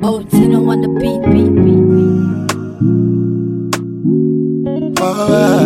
Oh, Tino on the beat, beat, beat, beat. Ah.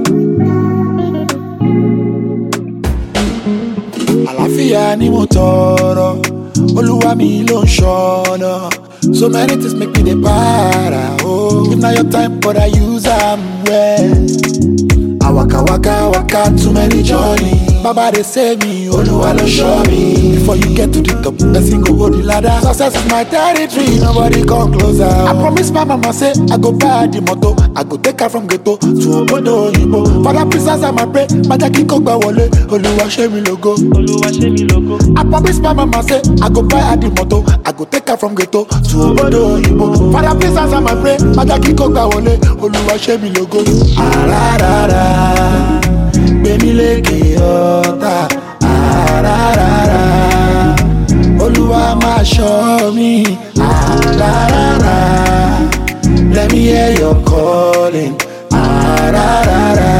àlàáfíà ni mo tọrọ olúwa mi ló ń ṣọnà so many things make me dey para oh if na your time but i use am well. I waka waka waka too many journey. Baba dey save me, Oluwa ló show me. Before you get to the top, person go hold the ladder. Success is my territory, nobody come closer. I promise my mama say I go buy her the motor, I go take her from ghetto to obodo oyinbo. Father please answer my pray, maja kiko gba wọlé, Oluwa ṣe mi logo. Olúwa ṣe mí lógo. I promise my mama say I go buy her the motor, I go take her from ghetto to obodo oyinbo. Father please answer my pray, maja kiko gba wọlé, Oluwa ṣe mi logo. Ararara, gbẹ̀mí lékè ọ̀tá. Ararara, Olúwa máa ṣọ́ mi. Ararara, let me hear your calling. Ararara.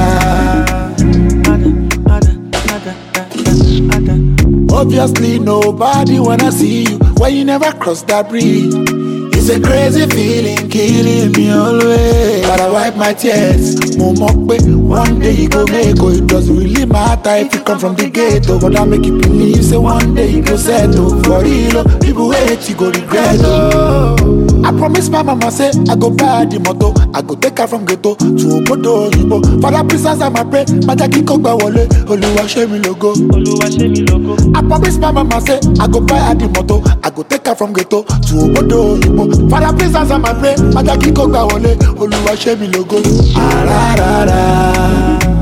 Ada, ada, ada, ada, ada. Obviously, nobody wanna see you when you never cross that bridge. It's a crazy feeling, killing me always. But I wipe my tears. Mo mọ̀ pé one day you go make oh, it doesn't really matter if you come from the ghetto. But I make you believe, say one day you go settle. For real, oh, people wait, you go regret. Oh. I promise my mama say I go buy her the motor, I go take her from ghetto to obodo oyinbo. Father please answer my pray, maja kiko gba wọlé, Olúwa ṣe mi logo. Olúwa ṣe mí lógo. I promise my mama say I go buy her the motor, I go take her from ghetto to obodo oyinbo. Father please answer my pray, maja kiko gba wọlé, Olúwa ṣe mi logo. Ararara,